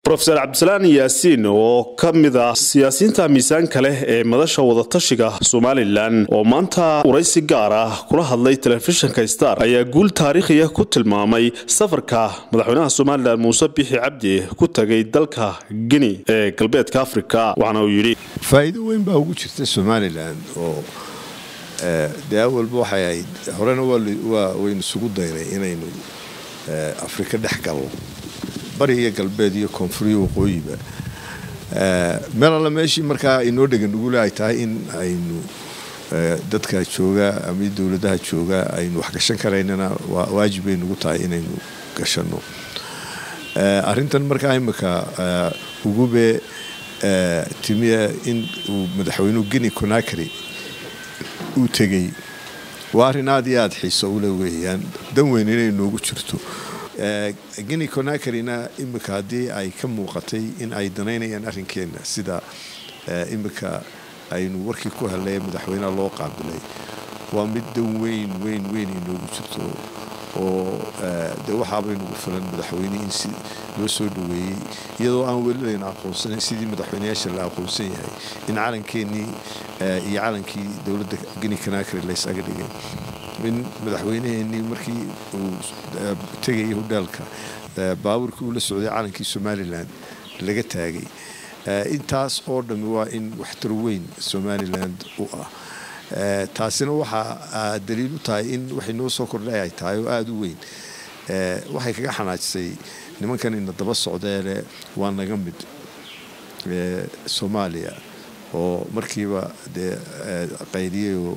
rofeor cabdisalaan yaasiin oo ka mid ah siyaasiyiinta miisaanka leh ee madasha wadatashiga somalilan oo maanta waraysi gaar ah kula hadlay telefishinka star ayaa guul taariikhiya ku tilmaamay safarka madaxweynaha somalilan muuse bixi cabdi ku tagay dalka gini ee galbeedka afrika waxaana uu yidhi faa'iido weyn baa ugu jirta somalilan oo dee awalba waxay ahayd horena waynu isugu daynay inaynu afrika dhex galno bari iyo galbeed iyo koonfuriyo waqooyiba meel alla meeshii markaa inoo dhegan ugule ay tahay in aynu dadka jooga ama dowladaha jooga aynu wax gashan karaynana waajib bay nugu tahay inaynu gashanno arrintan markaa imika ugube timiya in uu madaxweynuhu geni conakry uu tegey waa arrin aad iyo aada xiiso ule weeyaan dan weyn inay noogu jirto geni conakryna imika haddii ay ka muuqatay in ay danaynayaan arrinkeenna sida imika aynu warkii ku helay madaxweyneha loo qaabilay waa mid dan weyn weyn weyn inoogu jirto oo de waxaabay nagu filan madaxweynihii in si loo soo dhaweeyey iyadoo aan weli layna aqoonsanayn sidii madaxweyneyaasha la aqoonsan yahay in calankeenii iyo calankii dowladda geni conakry laysaga dhigay in madaxweyneheenii markii uu tegayay hodhaalka baabuurkii uu la socday calankii somalilan laga taagay intaas oo dhammi waa in waxtar weyn somalilan u ah taasina waxaa daliil u tahay in waxay noo soo kordhay ay tahay oo aada u weyn waxay kaga xanaajisay nimankan ina daba socdeele waa naga mid soomaaliya oo markiiba dee qaydiyayoo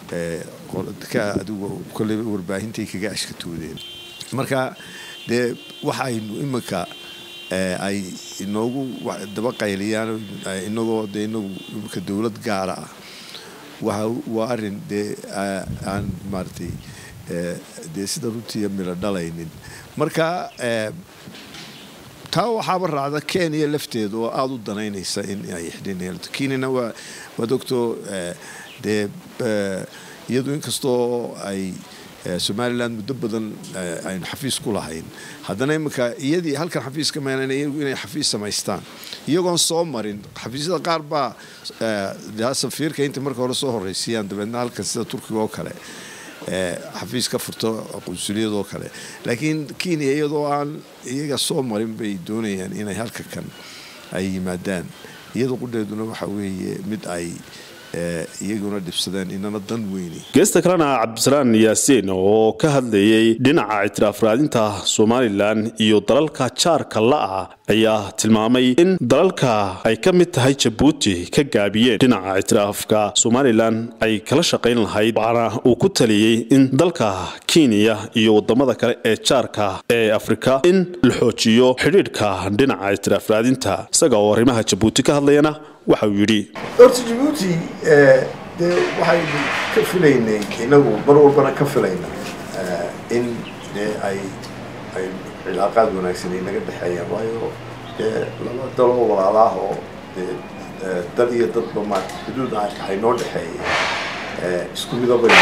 adigu koleyba warbaahintay kaga ashkatoodeen marka dee waxaynu iminka ay inoogu daba qayliyaan inagoo dee inagu imika dowlad gaara ah waa arin dee aan maaratay dee sida runtii milo dhalaynin marka taa waxaaba raacda kenya lafteeda oo aada u danaynaysa in ay xidhin kenyana waad ogtoo dee iyadu inkastoo ay somalilan muddo badan aynu xafiis ku lahayn haddana iminka iyadii halkan xafiis ka meenan iyagu inay xafiis samaystaan iyagoon soo marin xafiisyada qaar baa safiirka inta marka hore soo horeysiiyaan dabeedna halkan sida turkiga oo kale xafiis ka furto qunsuliyadoo kale laakiin kenya iyadoo aan iyaga soo marin bay doonayaan inay halka kan ay yimaadaan iyada qudheeduna waxa weeye mid ay iyaguna dhibsadeen inana dan weyni geesta kalena cabdisalaan yaasiin oo ka hadlayay dhinaca ictiraaf raadinta somalilan iyo dalalka jaarka la-ah ayaa tilmaamay in dalalka ay ka mid tahay jabuuti ka gaabiyeen dhinaca ictiraafka somalilan ay kala shaqayn lahayd waxaana uu ku taliyey in dalka kenya iyo wadamada kale ee jaarka ee afrika in la xoojiyo xidhiidhka dhinaca ictiraaf raadinta isaga oo arrimaha jabuuti ka hadlayana waxa uu yidhi horta jabuuti dee waxaynu ka filaynay inagu mar walbana ka filayna in dee ay ay cilaaqaad wanaagsan ay naga dhexeeyaan waayo dee laba daloo walaalaah oo dee dal iyo dadba ma xuduud ay noo dhexeeya isku midabay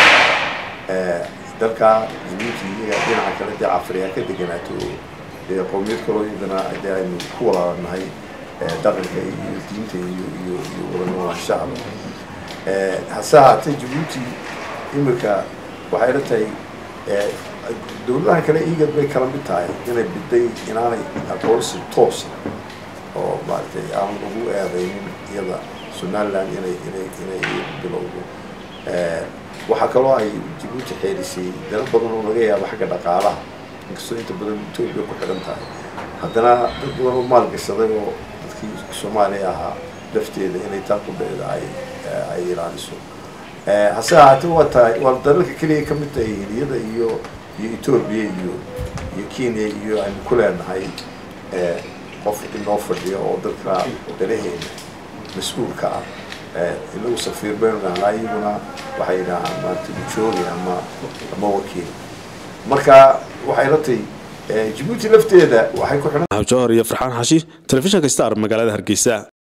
dalka jabuuti iyaga dhinaca kale dee afriya ka deganaato dee qowmiyad kaloo iyadana dee aynu ku walaalanahay dhaqanka iyo diinta iyo iyo iyo wadanolashacaba hase ahaatee jabuuti imika waxay la tahay dowladahan kale igad bay kala mid tahay inay biday inaanay aqoonsi toosa oo maaragtay aan ugu eedaynin iyada somaliland inay inay inay bilowdo waxaa kaloo ay jabuuti xeelisay dana badan oo laga yaabo xagga dhaqaalaha inkastoo inta badan etoobiya ku xidhan tahay haddana dad badan oo maalgashaday oo dadkii soomaaliya ahaa lafteeda inay taa qudheeda ay ay ilaaliso hase ahaatee waa tahay waa dalalka keliya ka mid tahay hiliyada iyo iyo etoobiya iyo iyo kenya iyo aynu ku leenahay qof inoo fadhiya oo dadka dalaheena mas-uulka ah inagu safiir baynu dhahnaa iyaguna waxay dhahaan maanta ujoogi ama ama wakiil marka waxay la tahay jabuuti lafteeda waxay ku xidhan jawhar iyo farxaan xashi telefishinka star magaalada hargeysa